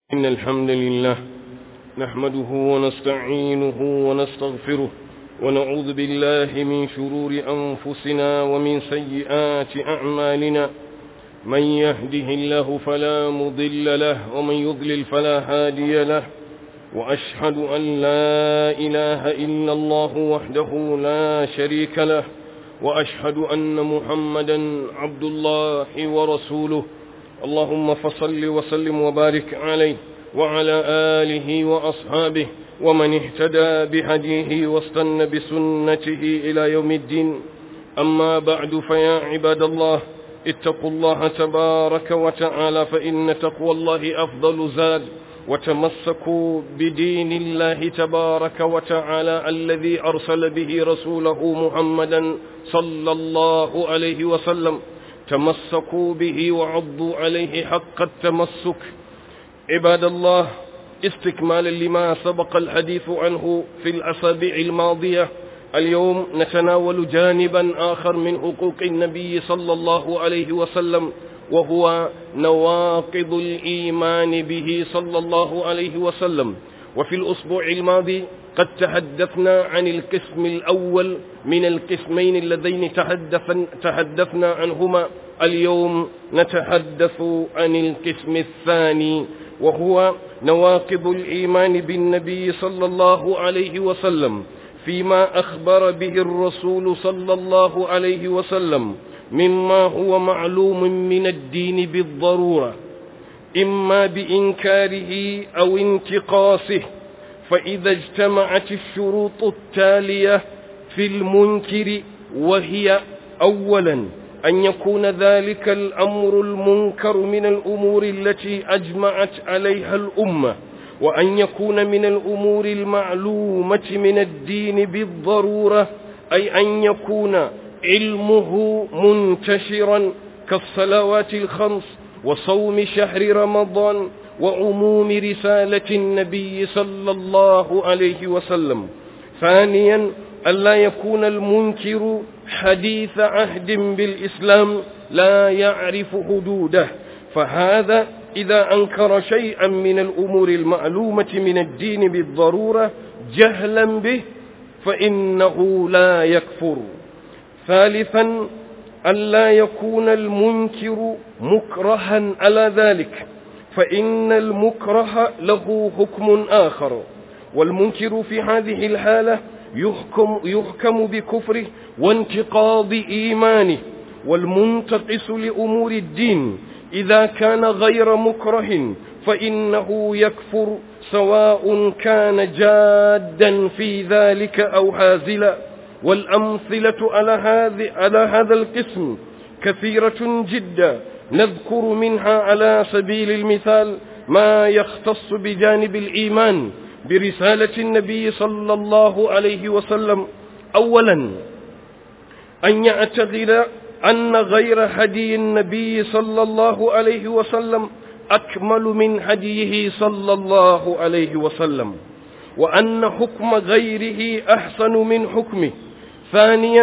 إن الحمد لله نحمده ونستعينه ونستغفره ونعوذ بالله من شرور أنفسنا ومن سيئات أعمالنا من يهده الله فلا مضل له ومن يضلل فلا هادي له وأشهد أن لا إله إلا الله وحده لا شريك له وأشهد أن محمدا عبد الله ورسوله اللهم فصل وسلم وبارك عليه وعلى آله وأصحابه ومن اهتدى بهديه واستنى بسنته إلى يوم الدين أما بعد فيا عباد الله اتقوا الله تبارك وتعالى فإن تقوى الله أفضل زاد وتمسكوا بدين الله تبارك وتعالى الذي أرسل به رسوله محمدا صلى الله عليه وسلم تمسكوا به وعضوا عليه حق التمسك عباد الله استكمالا لما سبق الحديث عنه في الأسابيع الماضية اليوم نتناول جانبا آخر من حقوق النبي صلى الله عليه وسلم وهو نواقض الإيمان به صلى الله عليه وسلم وفي الأسبوع الماضي قد تحدثنا عن القسم الأول من القسمين اللذين تحدثنا عنهما اليوم نتحدث عن القسم الثاني وهو نواقض الإيمان بالنبي صلى الله عليه وسلم فيما أخبر به الرسول صلى الله عليه وسلم مما هو معلوم من الدين بالضرورة إما بإنكاره أو انتقاصه فإذا اجتمعت الشروط التالية في المنكر وهي أولا أن يكون ذلك الأمر المنكر من الأمور التي أجمعت عليها الأمة وأن يكون من الأمور المعلومة من الدين بالضرورة أي أن يكون علمه منتشرا كالصلوات الخمس وصوم شهر رمضان وعموم رسالة النبي صلى الله عليه وسلم ثانيا ألا يكون المنكر حديث عهد بالإسلام لا يعرف حدوده فهذا إذا أنكر شيئا من الأمور المعلومة من الدين بالضرورة جهلا به فإنه لا يكفر ثالثا ألا يكون المنكر مكرها على ذلك فإن المكره له حكم آخر والمنكر في هذه الحالة يحكم, يحكم بكفره وانتقاض إيمانه والمنتقص لأمور الدين إذا كان غير مكره فإنه يكفر سواء كان جادا في ذلك أو هازلا والأمثلة على هذا على هذا القسم كثيرة جدا نذكر منها على سبيل المثال ما يختص بجانب الإيمان برسالة النبي صلى الله عليه وسلم أولا أن يعتقد أن غير هدي النبي صلى الله عليه وسلم أكمل من هديه صلى الله عليه وسلم وأن حكم غيره أحسن من حكمه ثانيا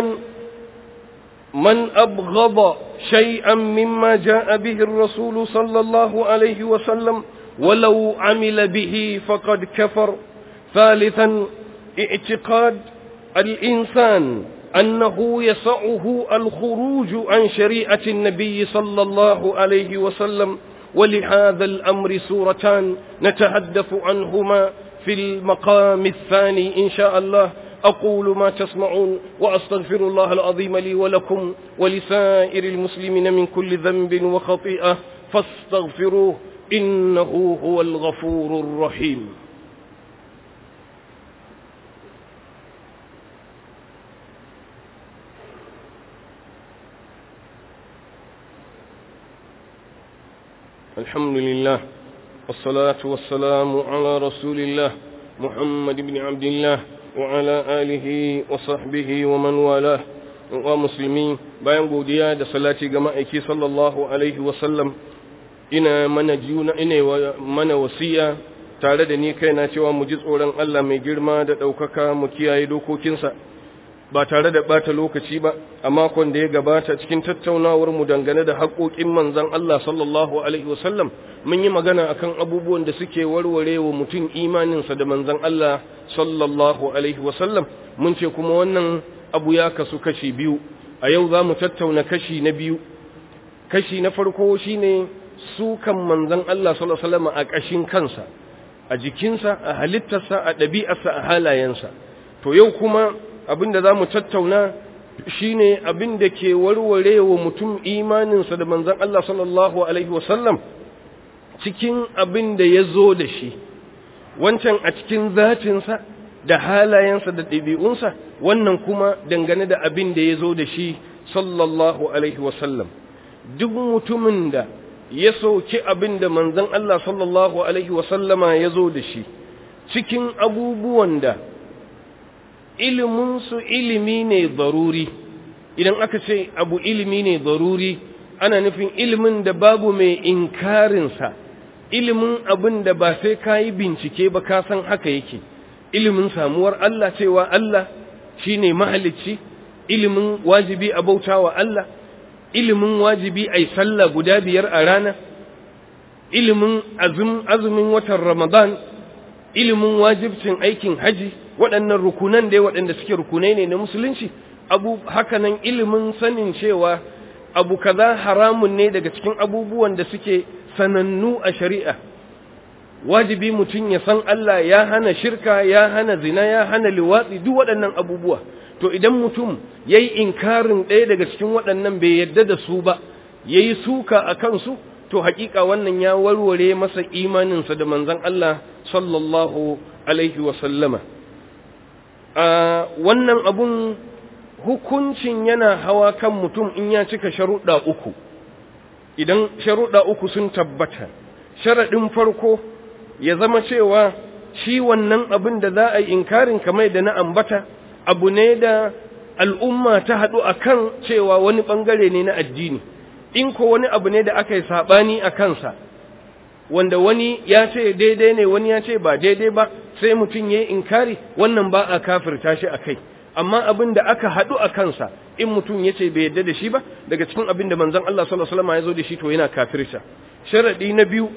من أبغض شيئا مما جاء به الرسول صلى الله عليه وسلم ولو عمل به فقد كفر ثالثا اعتقاد الإنسان أنه يسعه الخروج عن شريعة النبي صلى الله عليه وسلم ولهذا الأمر سورتان نتحدث عنهما في المقام الثاني إن شاء الله أقول ما تسمعون وأستغفر الله العظيم لي ولكم ولسائر المسلمين من كل ذنب وخطيئة فاستغفروه إنه هو الغفور الرحيم الحمد لله والصلاة والسلام على رسول الله محمد بن عبد الله وعلى آله وصحبه ومن والاه wa musulmi bayan godiya da salati ga ma'aiki sallallahu alaihi wasallam ina mana juna ina mana wasiya tare da ni kaina cewa mu ji tsoron Allah mai girma da ɗaukaka mu kiyaye dokokinsa ba tare da bata lokaci ba a makon da ya gabata cikin tattaunawar mu dangane da haƙoƙin manzon Allah sallallahu alaihi wasallam mun yi magana akan abubuwan da suke warware wa mutum imaninsa da manzon Allah sallallahu alaihi wasallam mun ce kuma wannan abu ya kasu kashi biyu a yau za mu tattauna kashi na biyu kashi na farko shine sukan manzon Allah sallallahu alaihi wasallam a ƙashin kansa a jikinsa a halittarsa a ɗabi'arsa a halayensa to yau kuma abin da za mu tattauna shine abin da ke warware wa mutum imaninsa da manzon Allah sallallahu alaihi wasallam cikin abin da ya zo da shi wancan a cikin zatinsa da halayensa da ɗabi'unsa wannan kuma dangane da abin da ya zo da shi sallallahu alaihi wasallam duk mutumin da ya soki abin da manzon Allah sallallahu alaihi wasallama ya zo da shi cikin abubuwan da iliminsu ilimi ne zaruri idan aka ce abu ilimi ne zaruri ana nufin ilimin da babu mai inkarinsa ilimin abin da ba sai ka yi bincike ba ka san haka yake ilimin samuwar Allah cewa Allah shi ne mahalicci ilimin wajibi a bauta wa Allah ilimin wajibi a yi sallah guda biyar a rana ilimin azumin watan ramadan ilimin wajibcin aikin haji waɗannan rukunan dai waɗanda suke rukunai ne na musulunci abu hakanan ilimin sanin cewa abu kaza haramun ne daga cikin abubuwan da suke sanannu a shari'a wajibi mutum ya san Allah ya hana shirka ya hana zina ya hana liwatsi duk waɗannan abubuwa to idan mutum ya yi inkarin ɗaya daga cikin waɗannan bai yadda da su ba ya yi suka a kansu to haƙiƙa wannan ya warware masa imaninsa da manzan Allah sallallahu alaihi wasallama wannan abun hukuncin yana hawa kan mutum in ya cika sharuɗa uku idan sharuɗa uku sun tabbata sharaɗin farko ya zama cewa shi wannan abin da za a yi inkarin kamar da na ambata abu ne da al'umma ta haɗu a kan cewa wani ɓangare ne na addini in ko wani abu ne da aka yi saɓani a kansa wanda wani ya ce daidai ne wani ya ce ba daidai ba sai mutum ya yi inkari wannan ba a kafirta shi a kai amma abin da aka haɗu a kansa in mutum ya ce bai yadda da shi ba daga cikin abin da manzon Allah sallallahu alaihi wasallam ya zo da shi to yana kafirta sharadi na biyu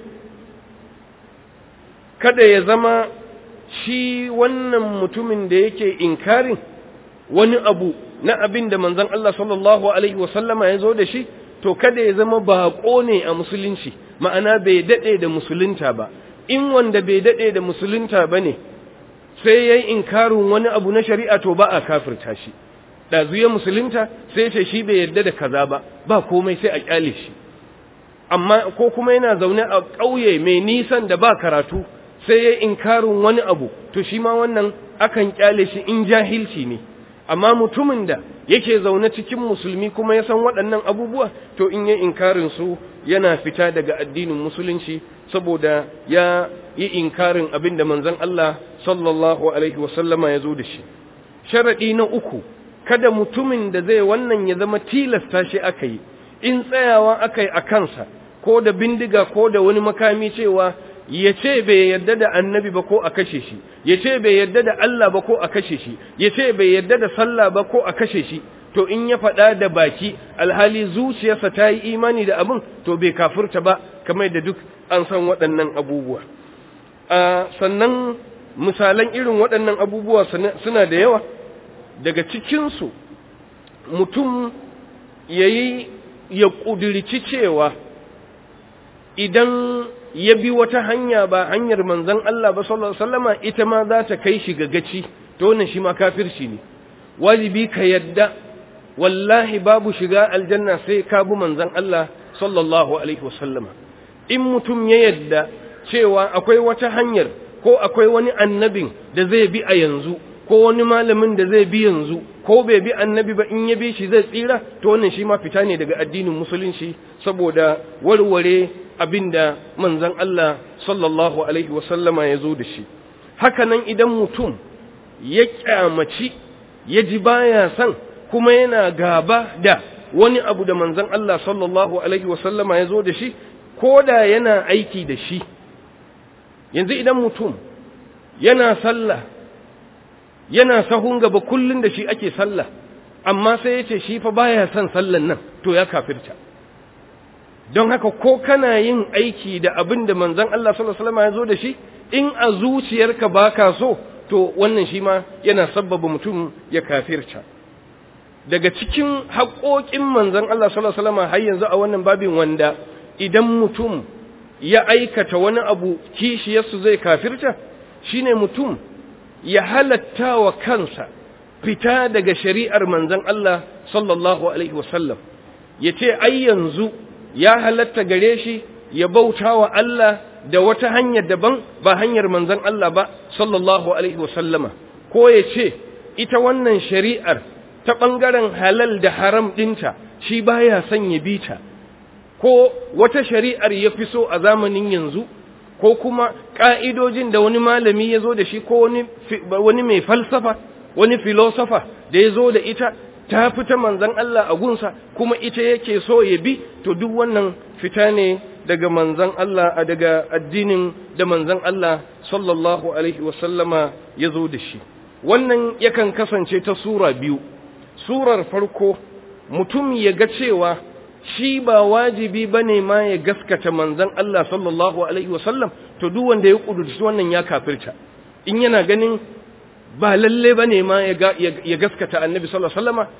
kada ya zama shi wannan mutumin da yake inkarin wani abu na abin da manzon Allah sallallahu alaihi wasallama ya zo da shi to kada ya zama baƙo ne a musulunci ma'ana bai daɗe da musulunta ba in wanda bai daɗe da musulunta ba ne sai ya yi inkarin wani abu na shari'a to ba a kafirta shi ɗazu ya musulunta sai ce shi bai yarda da kaza ba ba komai sai a ƙyale shi amma ko kuma yana zaune a ƙauye mai nisan da ba karatu sai ya inkarin wani abu to shi ma wannan akan ƙyale shi in jahilci ne amma mutumin da yake zaune cikin musulmi kuma ya san waɗannan abubuwa to in yi inkarin su yana fita daga addinin musulunci saboda ya yi inkarin abin da manzon Allah sallallahu alaihi wasallama ya zo da shi sharaɗi na uku kada mutumin da zai wannan ya zama tilasta shi aka yi in tsayawa aka yi a kansa ko da bindiga ko da wani makami cewa ya ce bai yarda da annabi ba ko a kashe shi ya ce bai yarda da Allah ba ko a kashe shi ya ce bai yarda da sallah ba ko a kashe shi to in ya faɗa da baki alhali zuciyarsa ta yi imani da abin to bai kafurta ba kamar da duk an san waɗannan abubuwa sannan misalan irin waɗannan abubuwa suna da yawa daga cikinsu mutum ya yi ya ƙudurci cewa idan ya bi wata hanya ba hanyar manzon Allah ba sallallahu alaihi wasallama ita ma za ta kai shi ga gaci to wannan shi ma kafirci ne wajibi ka yadda wallahi babu shiga aljanna sai ka bi manzon Allah sallallahu alaihi wasallama in mutum ya yadda cewa akwai wata hanyar ko akwai wani annabin da zai bi a yanzu ko wani malamin da zai bi yanzu ko bai bi annabi ba in ya bi shi zai tsira to wannan shi ma fita ne daga addinin musulunci saboda warware abinda manzon Allah sallallahu alaihi wasallama ya zo da shi haka nan idan mutum ya kyamaci ya ji baya san kuma yana gaba da wani abu da manzon Allah sallallahu alaihi wasallama ya zo da shi ko da yana aiki da shi yanzu idan mutum yana sallah yana sahun gaba kullun da shi ake sallah amma sai ya ce shi fa baya son sallan nan to ya kafirta don haka ko kana yin aiki da abin da manzon Allah sallallahu alaihi wasallam ya zo da shi in a zuciyarka baka so to wannan shi ma yana sabbaba mutum ya kafirta daga cikin haƙoƙin manzon Allah sallallahu alaihi wasallam har yanzu a wannan babin wanda idan mutum ya aikata wani abu kishiyarsu zai kafirta shine mutum ya halatta wa kansa fita daga shari'ar manzon Allah sallallahu alaihi wasallam yace ai yanzu ya halatta gare shi ya bauta wa Allah da wata hanyar daban ba hanyar manzon Allah ba sallallahu alaihi wasallama ko ya ce ita wannan shari'ar ta ɓangaren halal da haram ɗinta shi baya son ya bi ta ko wata shari'ar ya fi so a zamanin yanzu ko kuma ƙa'idojin da wani malami ya zo da shi ko wani mai falsafa wani filosofa da ya zo da ita ta fita manzan Allah a gunsa kuma ita yake so ya bi to duk wannan fita ne daga manzan Allah a daga addinin da manzan Allah sallallahu alaihi wasallama ya zo da shi wannan yakan kasance ta sura biyu surar farko mutum ya ga cewa shi ba wajibi bane ma ya gaskata manzan Allah sallallahu alaihi wasallam to duk wanda ya kudurci wannan ya kafirta in yana ganin ba lalle bane ma ya gaskata annabi sallallahu alaihi wasallama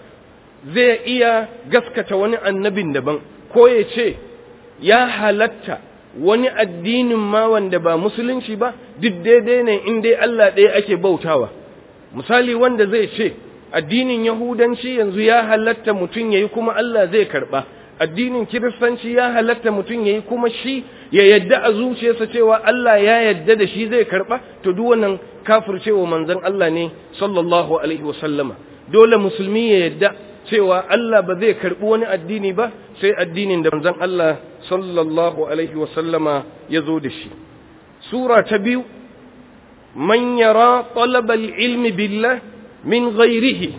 zai iya gaskata wani annabin daban ko ya ce ya halatta wani addinin ma wanda ba musulunci ba duk daidai ne in dai Allah ɗaya ake bautawa misali wanda zai ce addinin yahudanci yanzu ya halatta mutum yayi kuma Allah zai karba addinin kiristanci ya halatta mutum yayi kuma shi ya yadda a zuciyarsa cewa Allah ya yadda da shi zai karba to duk wannan kafircewa manzon Allah ne sallallahu alaihi wasallama dole musulmi ya yadda cewa Allah ba zai karbi wani addini ba sai addinin da manzon Allah sallallahu alaihi wasallama ya zo da shi sura ta biyu man yara talab al-ilmi billah min ghairihi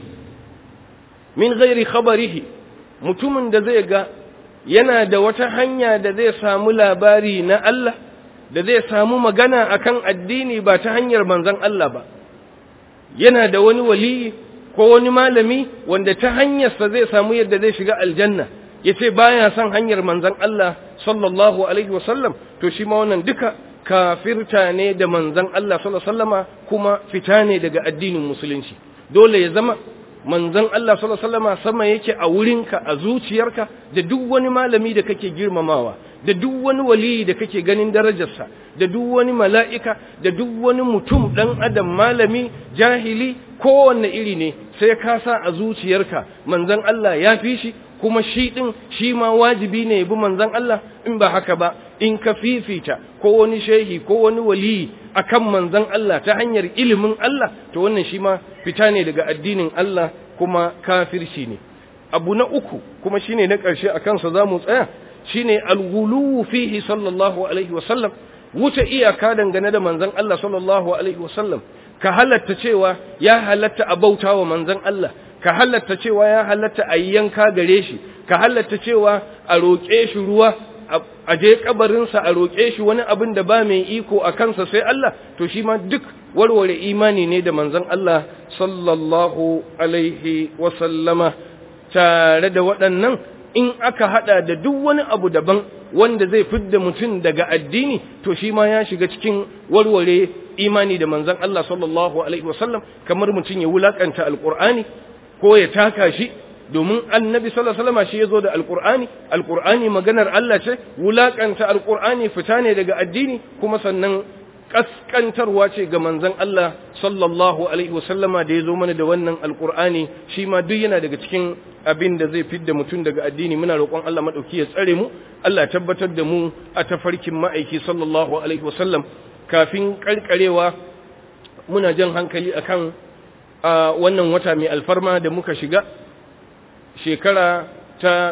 min ghairi khabarihi mutumin da zai ga yana da wata hanya da zai samu labari na Allah da zai samu magana akan addini ba ta hanyar manzon Allah ba yana da wani waliyi ko wani malami wanda ta hanyarsa zai samu yadda zai shiga aljanna yace baya son hanyar manzon Allah sallallahu alaihi wasallam to shi ma wannan duka kafirta ne da manzon Allah sallallahu alaihi wasallama kuma fita ne daga addinin musulunci dole ya zama manzon Allah sallallahu alaihi wasallama sama yake a wurinka a zuciyarka da duk wani malami da kake girmamawa da duk wani waliyi da kake ganin darajarsa da duk wani mala'ika da duk wani mutum dan adam malami jahili kowanne iri ne sai ka sa a zuciyarka manzon Allah ya fi shi kuma shi ɗin shi ma wajibi ne bi manzon Allah in ba haka ba in ka fifita ko wani shehi ko wani waliyi akan manzon Allah ta hanyar ilimin Allah to wannan shi ma fita ne daga addinin Allah kuma kafirci ne abu na uku kuma shine na ƙarshe a kansa za mu tsaya shine alghuluwu fihi sallallahu alaihi wasallam wuce iyaka dangane da manzon Allah sallallahu alaihi wasallam ka halatta cewa ya halatta a bauta wa manzon Allah ka halatta cewa ya halatta a yanka gare shi ka halatta cewa a roƙe shi ruwa a je kabarinsa a roƙe shi wani abin da ba mai iko a kansa sai Allah to shi ma duk warware imani ne da manzon Allah sallallahu alaihi wa sallama tare da waɗannan in aka hada da duk wani abu daban wanda zai fidda mutum daga addini to shi ma ya shiga cikin warware imani da manzon Allah sallallahu alaihi wasallam kamar mutum ya wulakanta alqur'ani ko ya taka shi domin annabi sallallahu alaihi wasallam shi yazo da alqur'ani alqur'ani maganar Allah ce wulakanta alqur'ani fita ne daga addini kuma sannan kaskantarwa ce ga manzon Allah sallallahu alaihi wasallama da yazo mana da wannan alqur'ani shi ma duk yana daga cikin abin da zai fidda mutum daga addini muna roƙon Allah madauki ya tsare mu Allah tabbatar da mu a tafarkin ma'aiki sallallahu alaihi wasallam kafin karkarewa muna jan hankali akan wannan wata mai alfarma da muka shiga shekara ta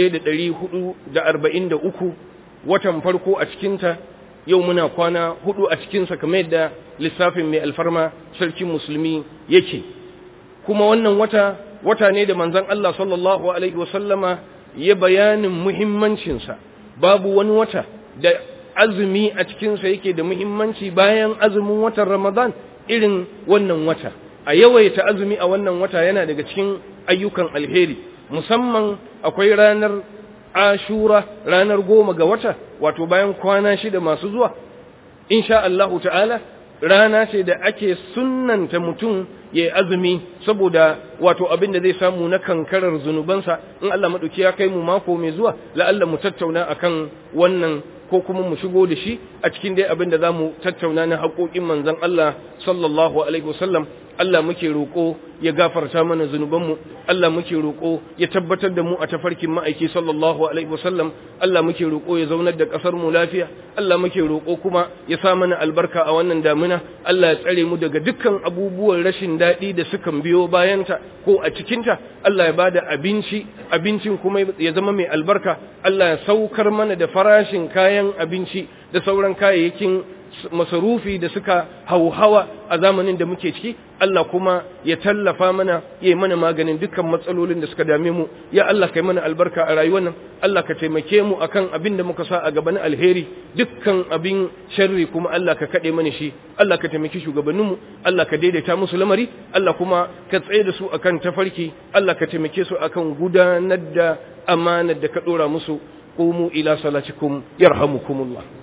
1443 watan farko a cikinta yau muna kwana hudu a cikinsa kamar yadda lissafin mai alfarma sarkin musulmi yake kuma wannan wata wata ne da manzon Allah sallallahu alaihi wasallama ya bayanin muhimmancinsa babu wani wata da azumi a cikinsa yake da muhimmanci bayan azumin watan Ramadan irin wannan wata a yawaita azumi a wannan wata yana daga cikin ayyukan alheri musamman akwai ranar ashura ranar goma ga wata wato bayan kwana shida masu zuwa insha Allahu ta'ala rana ce da ake sunnanta mutum ya yi azumi saboda wato abin da zai samu na kankarar zunubansa in Allah maɗauki ya kai mu mako mai zuwa la'alla mu tattauna akan wannan ko kuma mu shigo da shi a cikin dai abin da za mu tattauna na haƙoƙin manzon Allah sallallahu alaihi wasallam Allah muke roƙo ya gafarta mana zunubanmu Allah muke roƙo ya tabbatar da mu a tafarkin ma'aiki sallallahu alaihi wasallam Allah muke roƙo ya zaunar da ƙasar mu lafiya Allah muke roƙo kuma ya sa mana albarka a wannan damina Allah ya tsare mu daga dukkan abubuwan rashin daɗi da sukan biyo bayanta ko a cikinta Allah ya bada abinci abincin kuma ya zama mai albarka Allah ya saukar mana da farashin kayan abinci da sauran kayayyakin masarufi da suka hauhawa a zamanin da muke ciki Allah kuma ya tallafa mana ya yi mana maganin dukkan matsalolin da suka dame mu ya Allah kai mana albarka a rayuwar nan Allah ka taimake mu akan abin da muka sa a gaba na alheri dukkan abin sharri kuma Allah ka kade mana shi Allah ka taimaki shugabanninmu Allah ka daidaita musu lamari Allah kuma ka tsaye da su akan tafarki Allah ka taimake su akan gudanar da amanar da ka dora musu qumu ila salatikum yarhamukumullah